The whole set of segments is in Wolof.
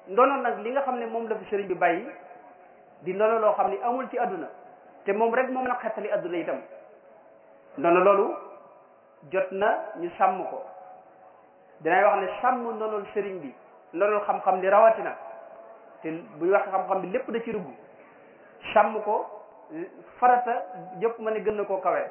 ndono nag li nga xam ne moom la fi sëriñ bi bàyyi di ndono loo xam ne amul ci àdduna te moom rek moom na xettali àdduna itam ndono loolu jot na ñu sàmm ko dinay wax ne sàmm ndonol sëriñ bi ndonol xam-xam li rawatina te bu ñu wax xam-xam bi lépp da ci dugg sàmm ko farata jëpp ma ne gën na koo kawe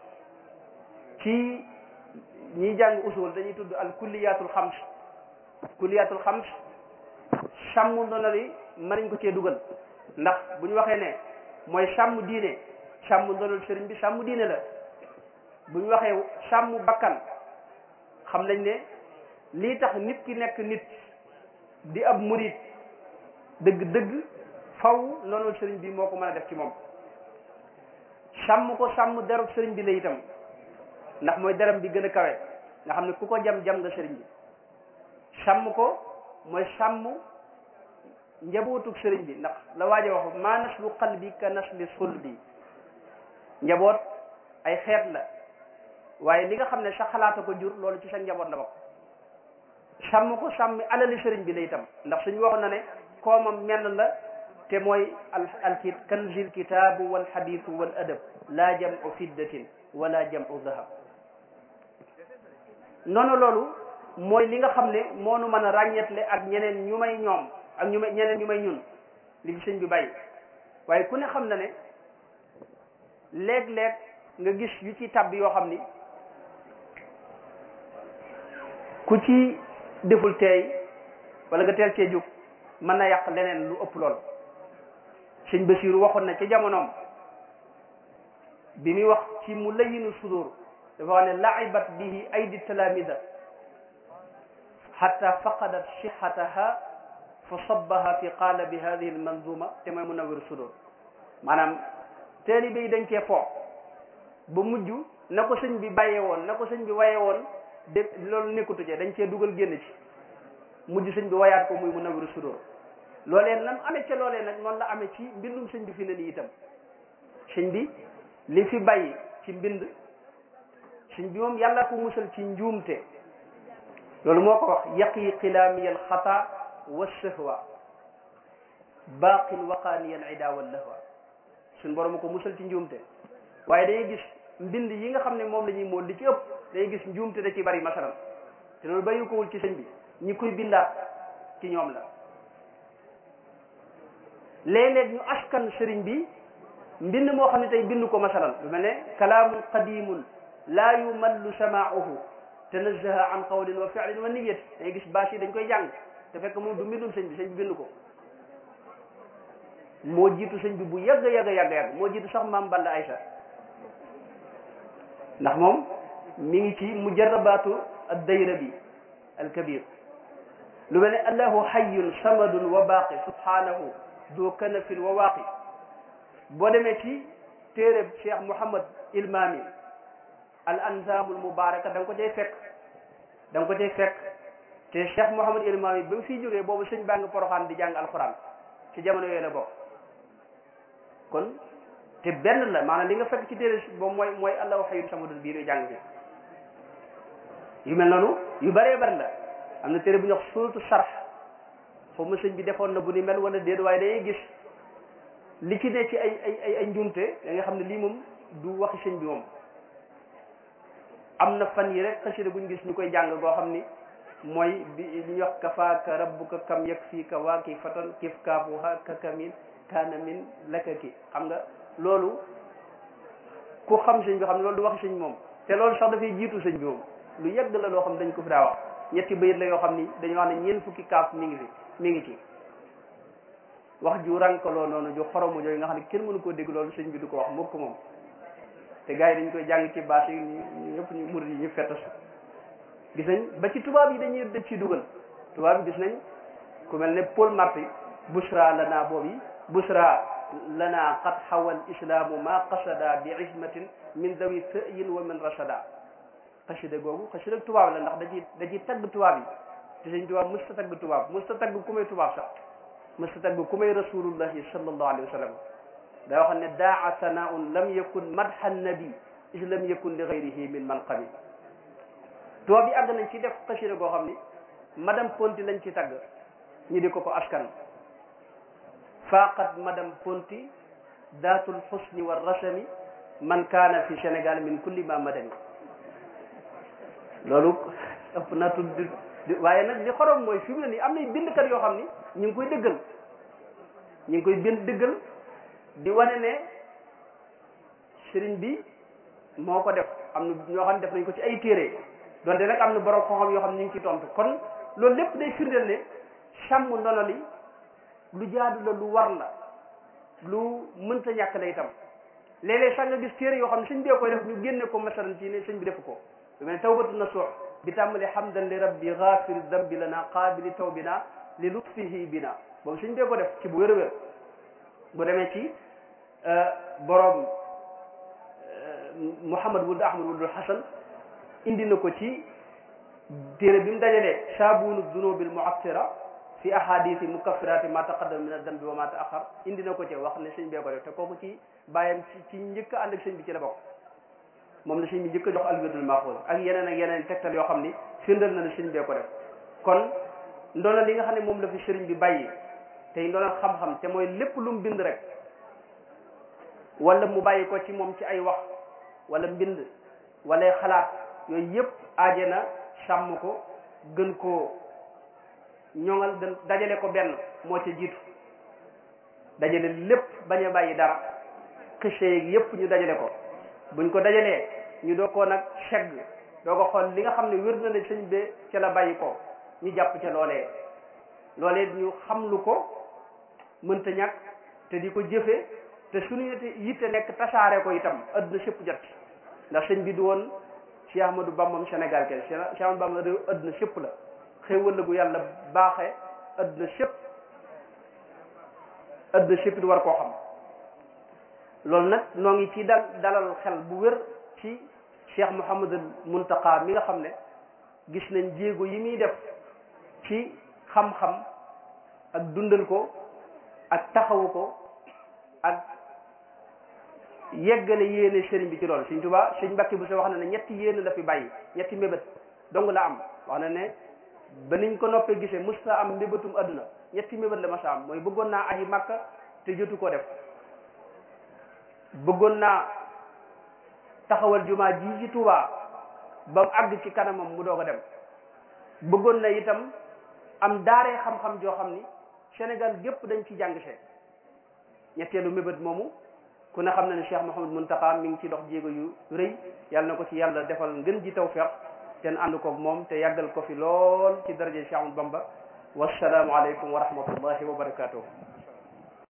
ci ñiy jàng usul dañuy tudd al kulliyatul xams kulliyatul xams sàmm ndono li mën nañ ko cee dugal ndax bu ñu waxee ne mooy sàmm diine sàmm ndonol sëriñ bi sàmm diine la bu ñu waxee sàmm bakkan xam nañ ne lii tax nit ki nekk nit di ab murid dëgg-dëgg faw ndonol sëriñ bi moo ko mën a def ci moom sàmm ko sàmm derub sëriñ bi la itam ndax mooy deram bi gën a kawe nga xam ne ku ko jam jam nga sëriñ bi sàmm ko mooy sàmm njabootug sëriñ bi ndax la waaje wax ma naslu qalbi ka nasli sulbi njaboot ay xeet la waaye li nga xam ne sa xalaata ko jur loolu ci sa njaboot la bokk sàmm ko sàmm alali sëriñ bi la itam ndax suñu waxoon na ne koomam menn la te mooy al al kanzil kitaabu wal xadiisu wal adab laa jamu fiddatin wala jamu dahab noonu loolu mooy li nga xam ne moo nu mën a ràññeetle ak ñeneen ñu may ñoom ak ñu may ñeneen ñu may ñun li ci sëñ bi bàyyi waaye ku ne xam na ne léeg-léeg nga gis yu ci tab yoo xam ni ku ci deful teey wala nga teel cee jóg mën na yàq leneen lu ëpp lool sëñ Basiiru waxoon na ca jamonoom bi muy wax ci mu layinu sudur dafa wax ne laibat bihi aydi talamida xata faqadat sixataha fa sabbaha fi qaalabi hadihi almanzuma te mooy munawwir sudur maanaam taalibe yi dañ cee foo ba mujj na ko sëñ bi bàyyee woon na ko sëñ bi waye woon de loolu nekkutu ci dañ cee dugal génn ci mujj sëñ bi wayaat ko muy munawwir sudur loolee nam amee ca loolee nag noonu la amee ci mbindum sëñ bi fi ne nii itam sëñ bi li fi bàyyi ci mbind sëñ bi moom yàlla ko musal ci njuumte loolu moo ko wax yaqi xilaami al xata wa sahwa baaqin waqaani al ida wal lahwa suñ borom ko musal ci njuumte waaye dañuy gis mbind yi nga xam ne moom la ñuy mool li ci ëpp dañuy gis njuumte da ci bari masalan te loolu bàyyi ko wul ci sëñ bi ñi koy bindaat ci ñoom la léeg-léeg ñu askan sëriñ bi mbind moo xam ne tey bind ko masalan lu mel ne kalaamun qadimun laa yumallu samaauhu tanazzaha an qawlin wa fi'lin wa niyat dañuy gis bâche yi dañ koy jàng te fekk moom du mbindum sëñ bi sëñ bi bind ko moo jiitu sëñ bi bu yàgg yàgg yàgg yàgg moo jiitu sax maam Balla Aysa ndax moom mi ngi ci mujarrabaatu ad-dayra bi al-kabir lu mel ne allahu hayyun samadun wa baaqi subhanahu doo kanafin wa waaqi boo demee ci téereb cheikh mouhamad ilmami al anzamul mubaraka da nga ko cay fekk da nga ko cay fekk te cheikh mouhamad ilmami ba mu fiy jógee boobu sëñ baa ngi poroxaan di jàng alquran ci jamono yooyu la bokk kon te benn la maanaam li nga fekk ci téere boobu mooy mooy allahu hayyun samadun bii nuy jàng fi yu mel noonu yu bëree bëri la am na téere bu ñuy wax suratu sarx foofu ma sëñ bi defoon na bu ni mel wala déet waaye dañuy gis li ci ne ci ay ay ay ay njuumte da nga xam ne lii moom du waxi sëñ bi moom am na fan yi rek xasida buñ gis ñu koy jàng goo xam ni mooy bi li ñuy wax kafaaka rabbuka kam yakfiika waa ki fatan kif kaafuha kakamin kaana min lakaki xam nga loolu ku xam sëñ bi xam ne loolu du waxi sëñ moom te loolu sax dafay jiitu sëñ bi moom lu yàgg la loo xam dañ ko fi daa wax ñetti bayit la yoo xam ni dañu wax ne ñeent fukki kaaf mi ngi fi mi ngi ci wax ju rankaloo noonu ju xoromu jooyu nga xam ne kenn mënu koo dégg loolu sëñ bi du ko wax mukk moom te gars yi dañ koy jàng ci bâche yi ñu ñëpp ñu murid yi ñu fettas gis nañ ba ci tubaab yi dañuy dëj ci dugal tubaab yi gis nañ ku mel ne Paul Marty busra lana boobu yi busra lana qad xawal islaamu ma qasada bi ismatin min dawi sëyin wa min rasada xasida googu xasida tubaab la ndax da ci da ci tagg tubaab yi te sëñ tubaab mës ta tagg tubaab mës ta tagg ku may tubaab sax mës ta tagg ku may rasulullahi sallallahu alayhi wa sallam daa wax ne daa sanaun lam yakun madha nabi is lam yakun li gayrihi min manqabi tubaab yi àgg nañ ci def xasida goo xam ni madame Ponti lañ ci tagg ñi di ko ko askan faqat madame Ponti daatul xusni wa rasami man kaana fi Sénégal min kulli ma madani loolu ëpp na tudd waaye nag li xorom mooy fi mu ne nii am na bindkat yoo xam ni ñu ngi koy dëggal ñu ngi koy bind dëggal di wane ne sëriñ bi moo ko def am na ñoo xam ne def nañ ko ci ay téere donte nag am na borom xam-xam yoo xam ne ñu ngi ci tontu kon loolu lépp day firndeel ne sàmm ndono li lu jaadu la lu war la lu mënta ñàkk la itam léeg-léeg sax nga gis téere yoo xam ne sëñ bee koy def ñu génne ko masalan ci ne sëñ bi def ko lu mel ne tawbatu nasuux bi tàmbali hamdan li rabbi ghafiri dambi lana qaabili tawbina li lutfihi bina boobu sëñ bee ko def ci bu wér a wér bu demee ci borom Muhammad wuld Ahmad wuldul Hasan indi na ko ci téere bi mu dajalee saabunu dunubil muassira fi ahadisi mukaffirati ma taqaddama min ad-dambi wa ma ta'akhkhar indi na ko ci wax ne sëñ bee ko def te kooku ci bàyyam ci ci njëkk a ànd ak sëñ bi ci la bokk moom la sëñ bi njëkk a jox alwirdul maxuus ak yeneen ak yeneen tegtal yoo xam ni firndal na ne sëñ bee ko def kon ndono li nga xam ne moom la fi sëriñ bi bàyyi tey ndono xam-xam te mooy lépp lu mu bind rek wala mu bàyyi ko ci moom ci ay wax wala mbind wala xalaat yooyu yëpp aaje na sàmm ko gën koo ñoŋal gën dajale ko benn moo ca jiitu dajale lépp bañ a bàyyi dara xëcce yeeg yëpp ñu dajale ko buñ ko dajalee ñu doo ko nag segg doo ko xool li nga xam ne wér na ne sëñ be ca la bàyyi ko ñu jàpp ca loolee loolee ñu xam lu ko mënta ñàkk te di ko jëfe te suñu yitte nekk tasaare ko itam adduna sëpp jot ndax sëñ bi du woon Cheikh Ahmadou Bambam Sénégal kenn Cheikh Ahmadou Bamba réew adduna sëpp la xéewal la gu yàlla baaxee adduna sëpp adduna sëpp di war koo xam loolu nag noo ngi ci dal dalal xel bu wér ci Cheikh Mouhamadul Muntaqa mi nga xam ne gis nañ jéego yi muy def ci xam-xam ak dundal ko ak taxawu ko ak yeggale yéene sëriñ bi ci loolu Sëriñ Tuubaa Sëriñ Mbàkke bu sa wax na ne ñetti yéene la fi bàyyi ñetti mbébét dong la am wax na ne ba niñ ko noppee gisee musta am mbébétum adduna ñetti mbébét la ma sa am mooy bëggoon naa aji Makka te jotu ko def bëggoon naa taxawal jumaa ji ci Tuubaa ba mu àgg ci kanamam mu doog a dem bëggoon na itam am daaree xam-xam joo xam ni Sénégal gépp dañ ci jàng see ñetteelu mébét moomu ku ne xam na ne Cheikh Mouhamadou Mountakha mi ngi ci dox jéego yu rëy yàlla na ko ci yàlla defal ngën ji tawfeex te ànd koog moom te yàggal ko fi lool ci daraje Cheikh Ahmadou Bamba wasalaamu aleykum wa rahmatullahi wa barakatuh